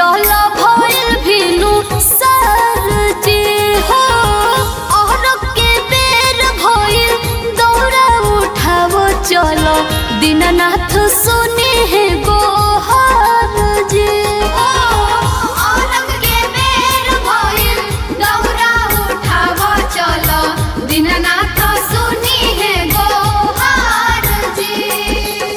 चल भइल भिनु सरजी हो और के बेर भइल दौड़ा उठावो चल दीननाथ सुने है गोहार जी औरंग के बेर भइल दौड़ा उठावो चल दीननाथ सुनी है गोहार जी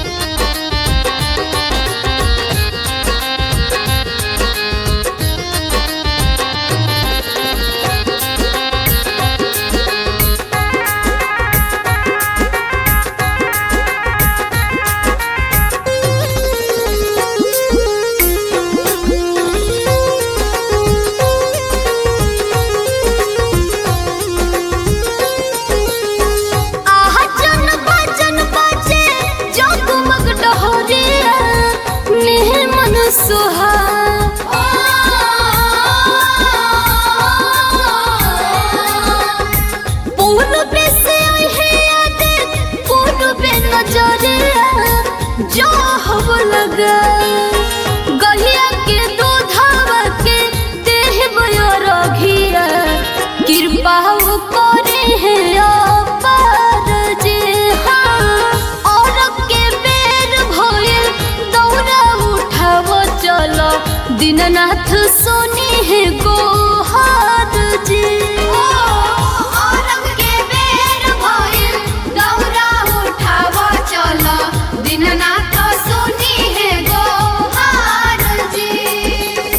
आहा जन बजन बजे जगमग डहरिया नेह मन सुहा पूर्व से है याद पूर्व नजरिया जो हव लगा गहिया के दूधवा के देह रघिया कृपा करे है अपार जे हाँ और के बेर भइल दौड़ा उठावो चलो दीननाथ सोनी है गोहार जी औरंग के बेर भइल दौड़ा उठावो चलो दीननाथ सोनी है गोहार जी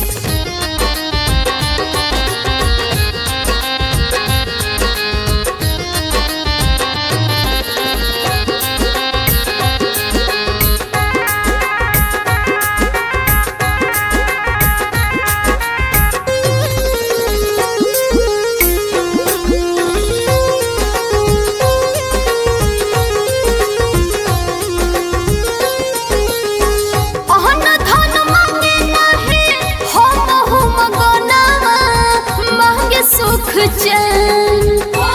अहन धन मांगे नाही हम हुम गनावा मांगे सुख चैन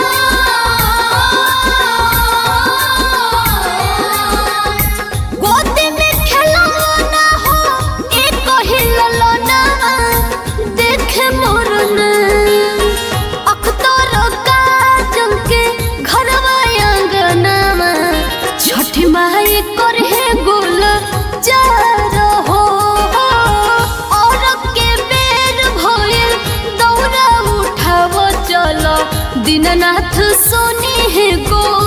गोदी में खेलौना हो एक ही ललना देखे मोरन अख्तर काजल के घरवा आंगनमा छठी माई कर है गुल चार हो और के बेर भइल दौड़ा उठावो चलो दीननाथ सोनी है गो